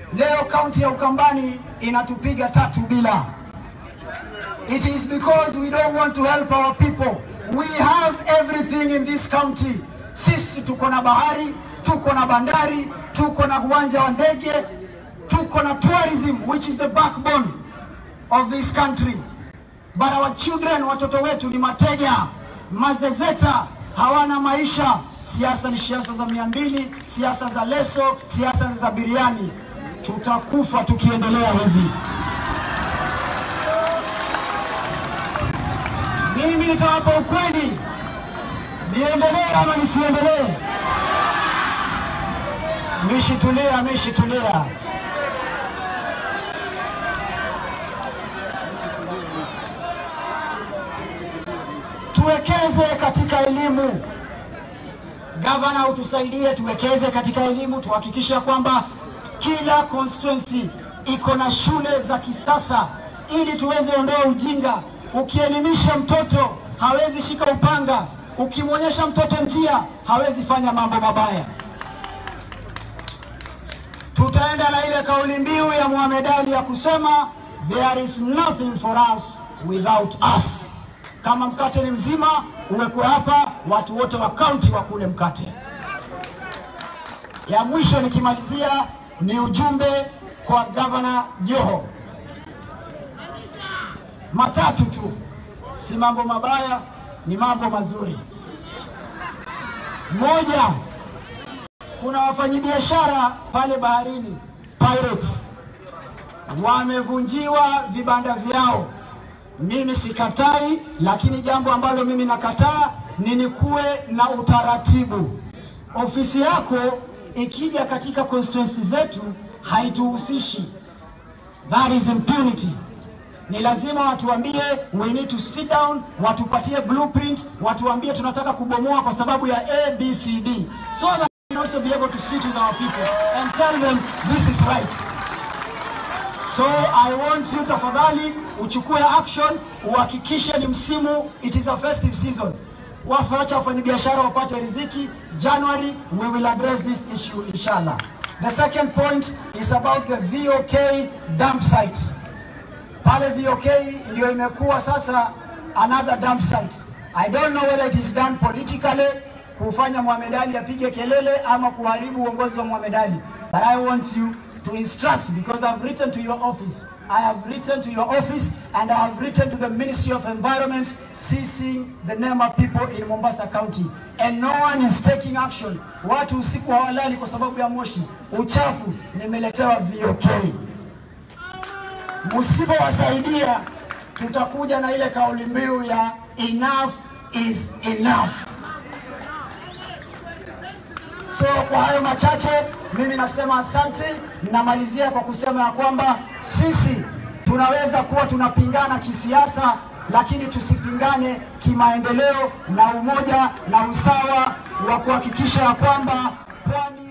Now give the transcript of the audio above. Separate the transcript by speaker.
Speaker 1: Leo kaunti ya Ukambani inatupiga tatu bila. It is because we don't want to help our people. We have everything in this county. Sisi tuko na bahari, tuko na bandari, tuko na uwanja wa ndege, tuko na tourism which is the backbone of this country. But our children, watoto wetu ni mateja, mazezeta, hawana maisha. Siasa ni siasa za mia mbili, siasa za leso, siasa za biriani. Tutakufa tukiendelea hivi. Mimi nitawapa ukweli, niendelee ama nisiendelee? Mishi tulia, Mishi tulia. Tuwekeze katika elimu. Gavana, utusaidie tuwekeze katika elimu, tuhakikishe ya kwamba kila constituency iko na shule za kisasa ili tuweze ondoa ujinga. Ukielimisha mtoto hawezi shika upanga, ukimwonyesha mtoto njia hawezi fanya mambo mabaya. Tutaenda na ile kauli mbiu ya Mohamed Ali ya kusema there is nothing for us without us. Kama mkate ni mzima uwekwe hapa, watu wote wa kaunti wakule mkate. Ya mwisho nikimalizia ni ujumbe kwa gavana Joho, matatu tu, si mambo mabaya, ni mambo mazuri. Moja, kuna wafanyabiashara pale baharini pirates wamevunjiwa vibanda vyao. Mimi sikatai, lakini jambo ambalo mimi nakataa ni nikuwe na utaratibu. Ofisi yako ikija katika constituency zetu haituhusishi. That is impunity. Ni lazima watuambie, we need to sit down, watupatie blueprint, watuambie tunataka kubomoa kwa sababu ya ABCD, so that we can also be able to sit with our people and tell them this is right. So I want you tafadhali uchukue action, uhakikishe ni msimu, it is a festive season. Wafacha wafanyabiashara wapate riziki. January we will address this issue inshallah. The second point is about the VOK dump site. Pale VOK ndio imekuwa sasa another dump site. I don't know whether it is done politically kufanya Mohamed Ali apige kelele ama kuharibu uongozi wa Mohamed Ali. But I want you to instruct because I've written to your office. I have written to your office and I have written to the Ministry of Environment ceasing the Nema people in Mombasa County and no one is taking action. Watu usiku hawalali kwa sababu ya moshi, uchafu. Nimeletewa VOK. Msipowasaidia tutakuja na ile kauli mbiu ya enough is enough. So kwa hayo machache, mimi nasema asante. Namalizia kwa kusema ya kwamba sisi tunaweza kuwa tunapingana kisiasa, lakini tusipingane kimaendeleo na umoja na usawa wa kuhakikisha ya kwamba pwani